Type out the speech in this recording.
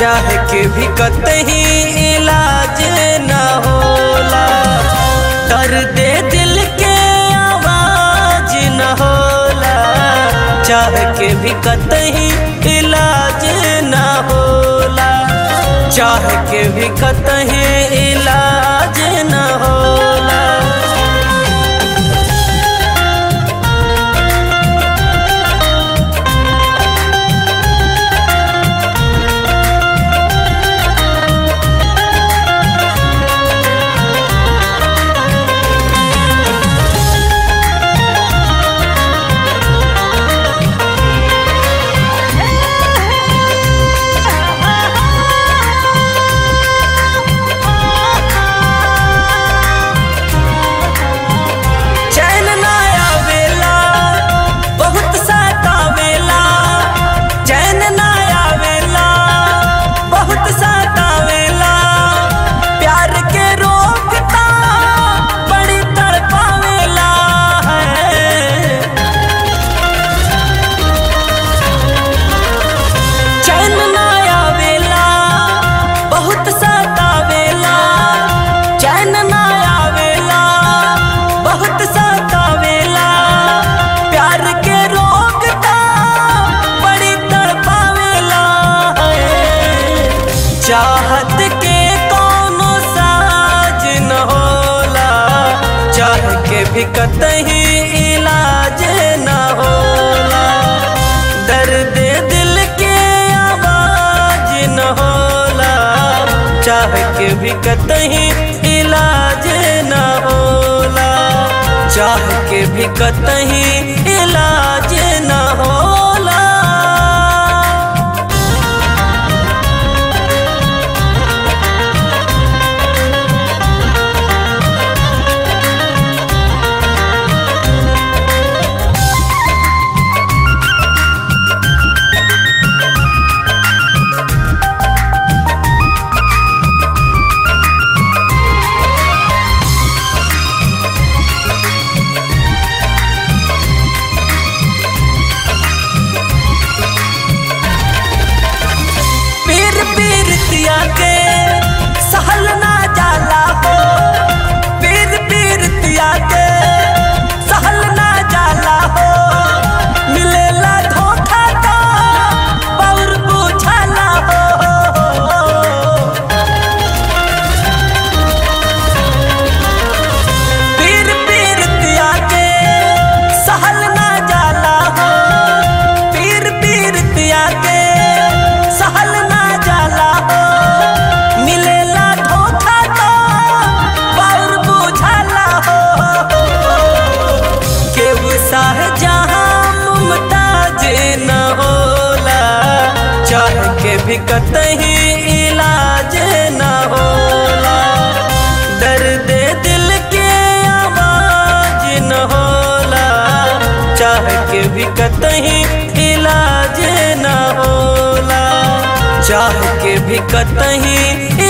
चाह के भी कतही इलाज न होला दर्द दिल के आवाज न होला चाह के भी कतही इलाज न होला चाह के भी कतही इलाज न होला चैन ना आवेला बहुत सतावेला चैन ना आवेला बहुत सतावेला प्यार के रोकता बड़ी तड़पावेला है चैन ना आवेला बहुत सतावेला चैन ना आवेला बहुत सतावेला प्यार के रोकता बड़ी तड़पावेला है। चाहत के कोनो साज न होला चाह के भी कतही इलाज न होला दर्द दिल के आवाज न होला चाह के भी कतही इलाज न होला चाह के भी कतही इलाज न होला पीर पीरतिया के सहल ना जाला हो पीर पीरतिया के सहल ना जाला हो मिलेला धोखा का पौर बुझाला हो पीर पीरतिया के सहल ना जाला हो पीर पीरतिया के सहल ना जाला हो मिलेला धोखा तो पौर बुझाला हो केहू साह जहाँ मुमताज न होला चाह के भी कतही इलाज न होला दर्द दिल के आवाज न होला चाह के भी कतही इलाज न होला चाह के भी कतही